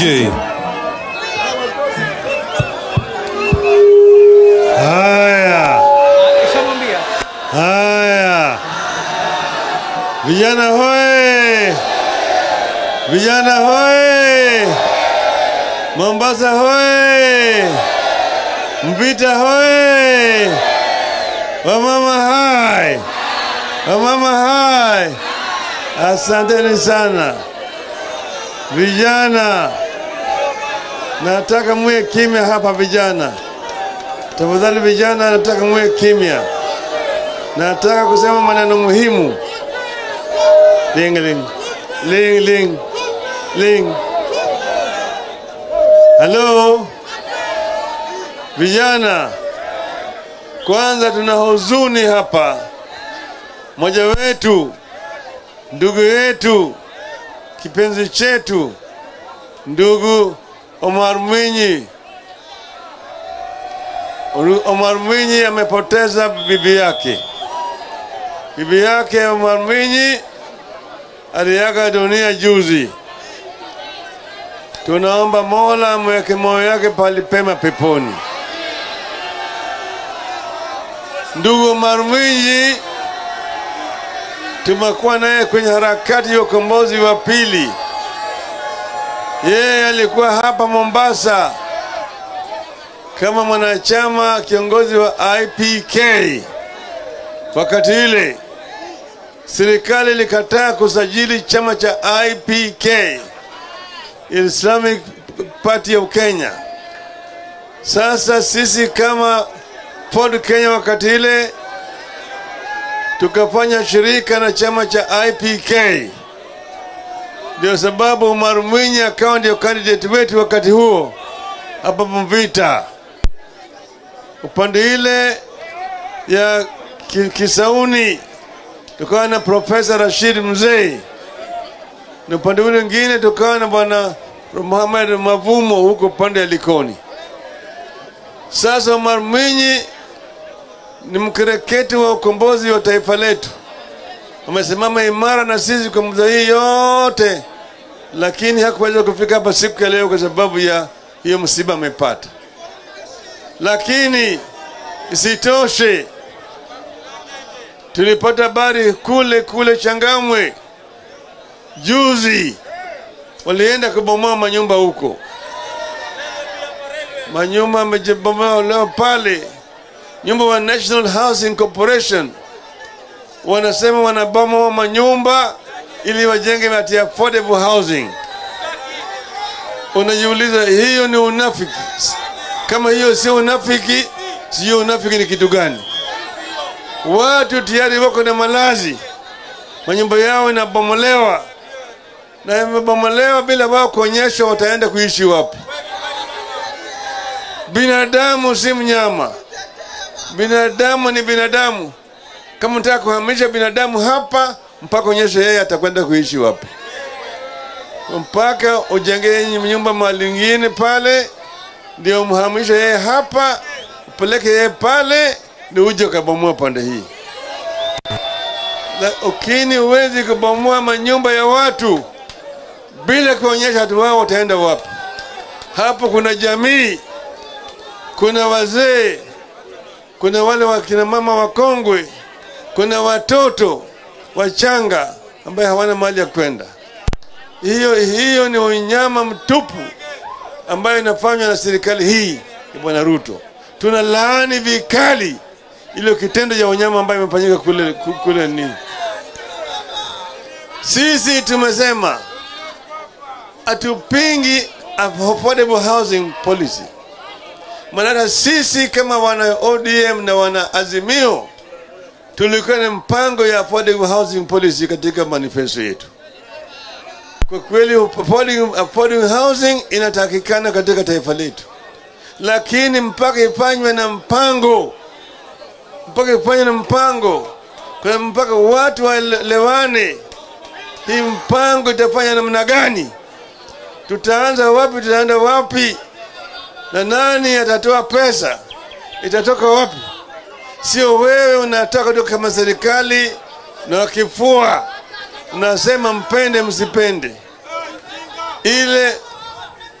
DJ. Haya, haya, vijana hoye! Vijana hoye! Mombasa hoye! Mvita hoye! Wamama hai! Wamama hai! Asanteni sana vijana, nataka muwe kimya hapa vijana. Tafadhali vijana, nataka muwe kimya. Nataka kusema maneno muhimu. Ling ling ling ling ling. Halo vijana, kwanza tuna huzuni hapa. Mmoja wetu, ndugu yetu, kipenzi chetu, ndugu Omar Mwinyi Omar Mwinyi amepoteza bibi yake. Bibi yake Omar Mwinyi aliaga dunia juzi. Tunaomba Mola amweke moyo yake pali pema peponi. Ndugu Omar Mwinyi tumekuwa naye kwenye harakati ya ukombozi wa pili. Yeye alikuwa hapa Mombasa kama mwanachama kiongozi wa IPK. Wakati ile serikali ilikataa kusajili chama cha IPK, Islamic Party of Kenya. Sasa sisi kama Ford Kenya wakati ile tukafanya shirika na chama cha IPK, ndio sababu Umar Mwinyi akawa ndio candidate wetu wakati huo hapa Mvita upande ile ya ki- Kisauni tukawa na Profesa Rashid Mzee, na upande ule mwingine tukawa na bwana Muhammad Mavumo huko upande ya Likoni. Sasa Omar Mwinyi ni mkereketi wa ukombozi wa taifa letu, amesimama imara na sisi kwa muda hii yote, lakini hakuweza kufika hapa siku ya leo kwa sababu ya hiyo msiba amepata lakini isitoshe tulipata habari kule kule Changamwe juzi, walienda kubomoa manyumba huko, manyumba amejebomoa leo pale. Nyumba wa National Housing Corporation wanasema wanabomoa manyumba ili wajenge ati affordable housing. Unajiuliza, hiyo ni unafiki? Kama hiyo sio unafiki, sio unafiki ni kitu gani? Watu tayari wako na malazi, manyumba yao inabomolewa na imebomolewa bila wao kuonyesha wataenda kuishi wapi. Binadamu si mnyama, binadamu ni binadamu. Kama unataka kuhamisha binadamu hapa, mpaka onyeshe yeye atakwenda kuishi wapi, mpaka ujenge nyumba mahali ingine pale ndio umhamishe yeye hapa, upeleke yeye pale, ndio uje ukabomoa pande hii. Lakini huwezi kubomoa manyumba ya watu bila kuonyesha watu wao wataenda wapi. Hapo kuna jamii, kuna wazee, kuna wale wakina mama wakongwe, kuna watoto wachanga ambaye hawana mahali ya kwenda. Hiyo hiyo ni unyama mtupu ambayo inafanywa na serikali hii ya Bwana Ruto. Tuna laani vikali ile kitendo cha unyama ambayo imefanyika kule, kule ni sisi tumesema hatupingi affordable housing policy, maana sisi kama wana ODM na wana Azimio tulikuwa na mpango ya affordable housing policy katika manifesto yetu. Kwa kweli affordable, affordable housing inatakikana katika taifa letu, lakini mpaka ifanywe na mpango, mpaka ifanywe na mpango, kwa mpaka watu waelewane, hii mpango itafanya namna gani, tutaanza wapi, tutaenda wapi, na nani atatoa pesa, itatoka wapi? Sio wewe unataka tu kama serikali na wakifua unasema mpende msipende. Ile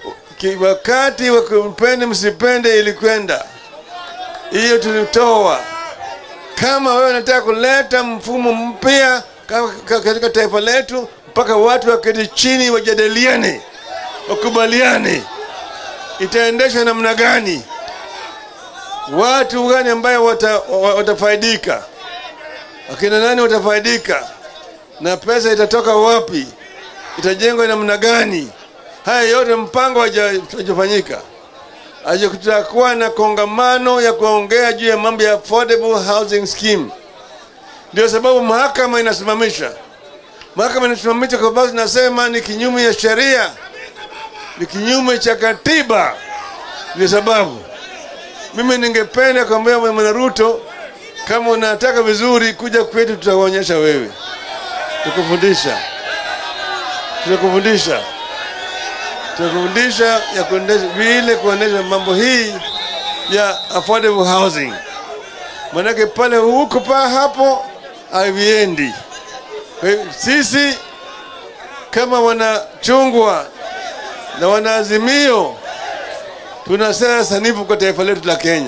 Ki- wakati wa kumpende msipende ilikwenda hiyo tulitoa kama wewe unataka kuleta mfumo mpya ka- ka- katika taifa letu mpaka watu waketi chini wajadiliane wakubaliane itaendeshwa namna gani watu gani ambayo wata, wa- watafaidika akina nani watafaidika na pesa itatoka wapi itajengwa namna gani haya yote mpango haja- hajafanyika Aje kutakuwa na kongamano ya kuongea juu ya mambo ya affordable housing scheme ndio sababu mahakama inasimamisha mahakama inasimamisha kwa sababu nasema ni kinyume ya sheria ni kinyume cha katiba ndio sababu mimi ningependa kuambia bwana Ruto kama unataka vizuri kuja kwetu tutakuonyesha wewe tukufundisha tutakufundisha tutakufundisha ya kuendesha vile kuendesha mambo hii ya affordable housing manake pale huko pa hapo haviendi Kwa hiyo sisi kama wanachungwa na wanaazimio tuna sera sanifu kwa taifa letu la Kenya.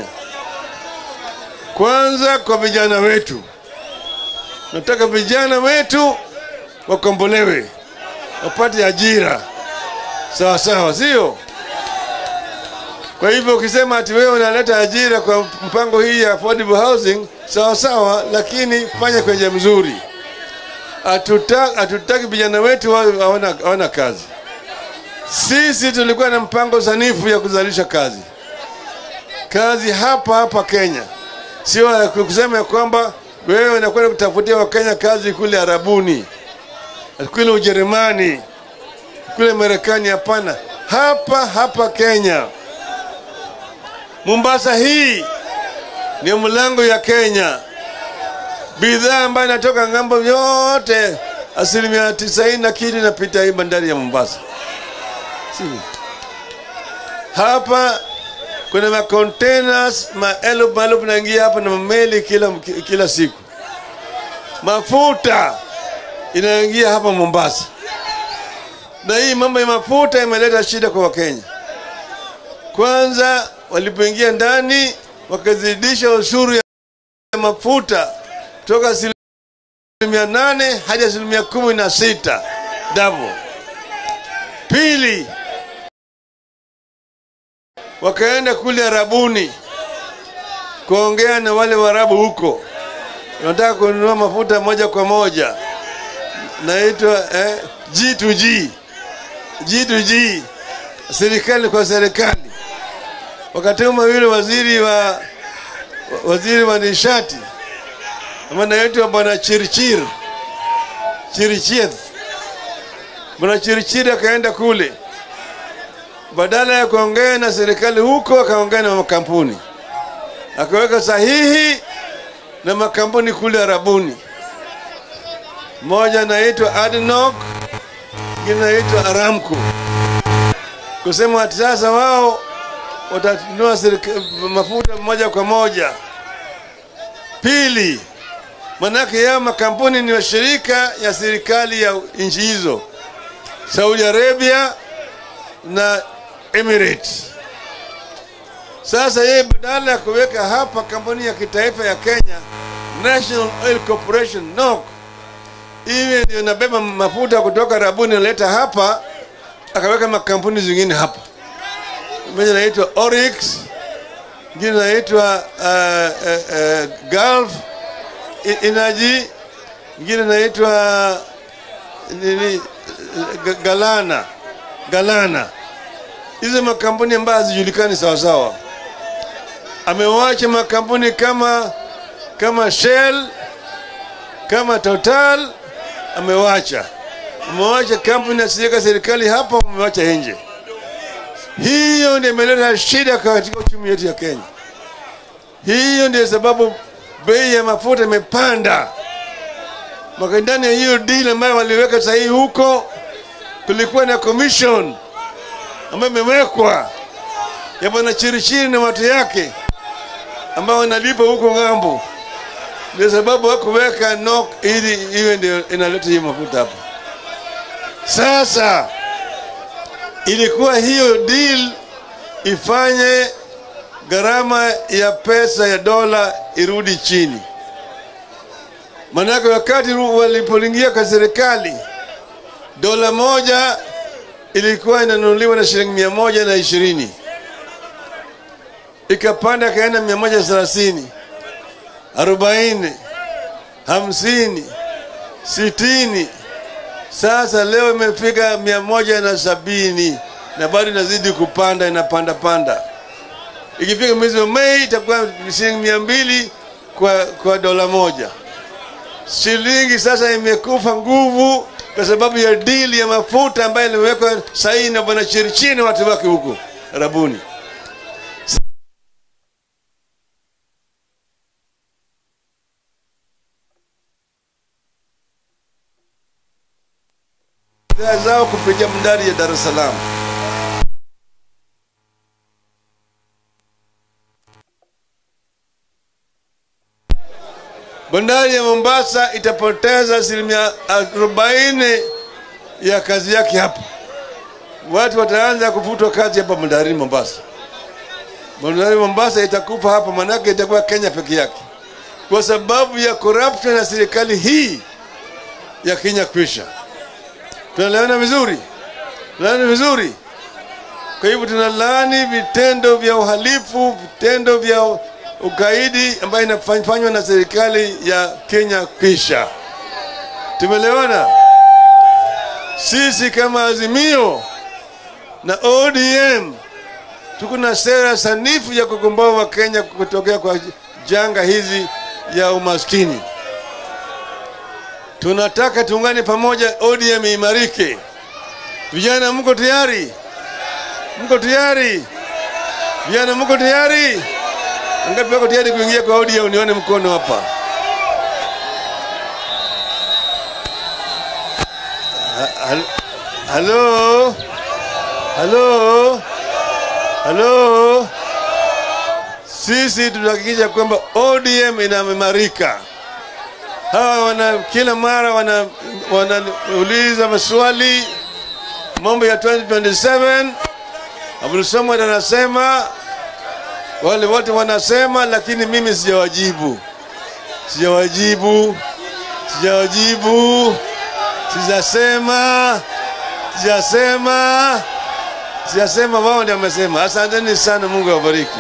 Kwanza kwa vijana wetu, nataka vijana wetu wakombolewe, wapate ajira sawa sawa, sio? Kwa hivyo ukisema ati wewe unaleta ajira kwa mpango hii ya affordable housing, sawa sawa, lakini fanya kwa njia mzuri. Hatuta- Hatutaki vijana wetu wawe hawana hawana kazi. Sisi tulikuwa na mpango sanifu ya kuzalisha kazi, kazi hapa hapa Kenya, sio ya kusema ya kwamba wewe unakwenda kutafutia Wakenya kazi kule Arabuni, kule Ujerumani, kule Marekani. Hapana, hapa hapa Kenya. Mombasa hii ni mlango ya Kenya. Bidhaa ambayo inatoka ng'ambo yote, asilimia tisaini na kitu inapita hii bandari ya Mombasa. Sivyo? Hapa kuna ma containers maelfu maelfu naingia hapa na mameli kila, kila siku. Mafuta inaingia hapa Mombasa, na hii mambo ya mafuta imeleta shida kwa Wakenya. Kwanza walipoingia ndani wakazidisha ushuru ya mafuta kutoka asilimia nane hadi asilimia kumi na sita double. Pili, wakaenda kule Arabuni kuongea na wale Waarabu huko, wanataka kununua mafuta moja kwa moja, naitwa eh, G2G G2G, serikali kwa serikali. Wakatuma yule waziri wa waziri wa nishati ambaye anaitwa bwana Chirchir Chirchir Bwana Chirichiri akaenda kule, badala ya kuongea na serikali huko, akaongea na makampuni, akaweka sahihi na makampuni kule Arabuni. Moja anaitwa Adnok, ingine anaitwa Aramco, kusema ati sasa wao watanunua serika- mafuta moja kwa moja. Pili, manake yao makampuni ni washirika ya serikali ya nchi hizo Saudi Arabia na Emirates. Sasa yeye badala ya kuweka hapa kampuni ya kitaifa ya Kenya National Oil Corporation NOC, iwe ndio inabeba mafuta kutoka Arabuni naleta hapa, akaweka makampuni zingine hapa, moja inaitwa Oryx, ingine inaitwa uh, uh, uh, Gulf E- Energy, ingine inaitwa nini Ga- Galana Galana. Hizo makampuni ambayo hazijulikani sawa sawa. Amewacha makampuni kama kama Shell, kama Total, amewacha amewacha kampuni asiyeka serikali hapa, amewacha nje. Hiyo ndio imeleta shida katika uchumi wetu ya Kenya. Hiyo ndio sababu bei ya mafuta imepanda. Maka ndani ya hiyo deal ambayo waliweka sahihi huko, kulikuwa na commission ambayo imewekwa ya bwana Chirichiri na watu yake ambao wanalipa huko ng'ambo. Ndio sababu hakuweka NOC ili iwe ndio inaleta hiyo mafuta hapa. Sasa ilikuwa hiyo deal ifanye gharama ya pesa ya dola irudi chini. Maanake wakati walipoingia kwa serikali, dola moja ilikuwa inanunuliwa na shilingi mia moja na ishirini ikapanda ikaenda mia moja thelathini arobaini hamsini sitini sasa leo imefika mia moja na sabini na bado inazidi kupanda inapanda panda ikifika mwezi wa mei itakuwa shilingi mia mbili kwa, kwa dola moja shilingi sasa imekufa nguvu kwa sababu ya dili ya mafuta ambayo iliwekwa saini na bwana chirichini watu wake huko arabuni bidhaa zao kupitia bandari ya Dar es Salaam. Bandari ya Mombasa itapoteza asilimia arobaini ya kazi yake hapa. Watu wataanza kufutwa kazi hapa bandarini Mombasa. Bandari Mombasa itakufa hapa, manake itakuwa Kenya peke yake, kwa sababu ya corruption ya serikali hii ya Kenya kwisha tunaelewana vizuri tunaelewana vizuri kwa hivyo tunalaani vitendo vya uhalifu vitendo vya ugaidi ambayo inafanywa na serikali ya kenya kwisha tumeelewana sisi kama azimio na odm tuko na sera sanifu ya kukomboa wakenya kutokea kwa janga hizi ya umaskini tunataka tuungane pamoja, ODM imarike. Vijana, mko tayari? Mko tayari? Vijana, mko tayari? Ngapi wako tayari kuingia kwa ODM? Nione mkono hapa. Ha- Halo, halo, halo. Sisi tutahakikisha kwamba ODM inaimarika hawa wana kila mara wana wanauliza maswali mambo ya 2027 Abdul Samad anasema wale wote wanasema lakini mimi sijawajibu sijawajibu sijawajibu sijasema sijasema sijasema wao ndio wamesema asanteni sana mungu awabariki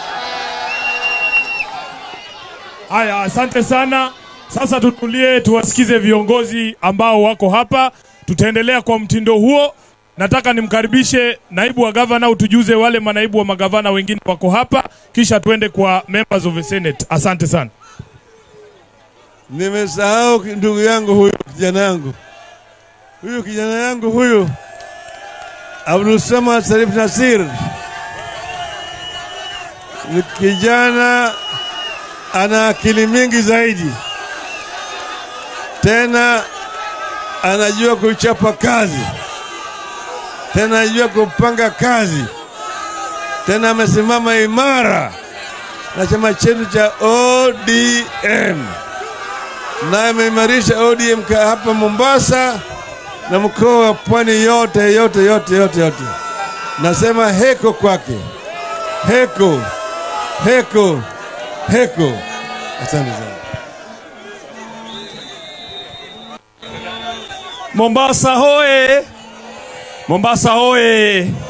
Haya, asante sana. Sasa tutulie, tuwasikize viongozi ambao wako hapa. Tutaendelea kwa mtindo huo. Nataka nimkaribishe naibu wa gavana, utujuze wale manaibu wa magavana wengine wako hapa, kisha tuende kwa members of the senate. Asante sana. Nimesahau ki- ndugu yangu huyu, kijana yangu huyu, kijana yangu huyu Abdul Samad Sharif Nasir ni kijana ana akili mingi zaidi, tena anajua kuchapa kazi, tena anajua kupanga kazi, tena amesimama imara na chama chetu cha ODM na ameimarisha ODM ka- hapa Mombasa na mkoa wa Pwani yote yote yote yote yote. Nasema heko kwake, heko heko heko. Asante sana. Mombasa hoye! Mombasa hoye!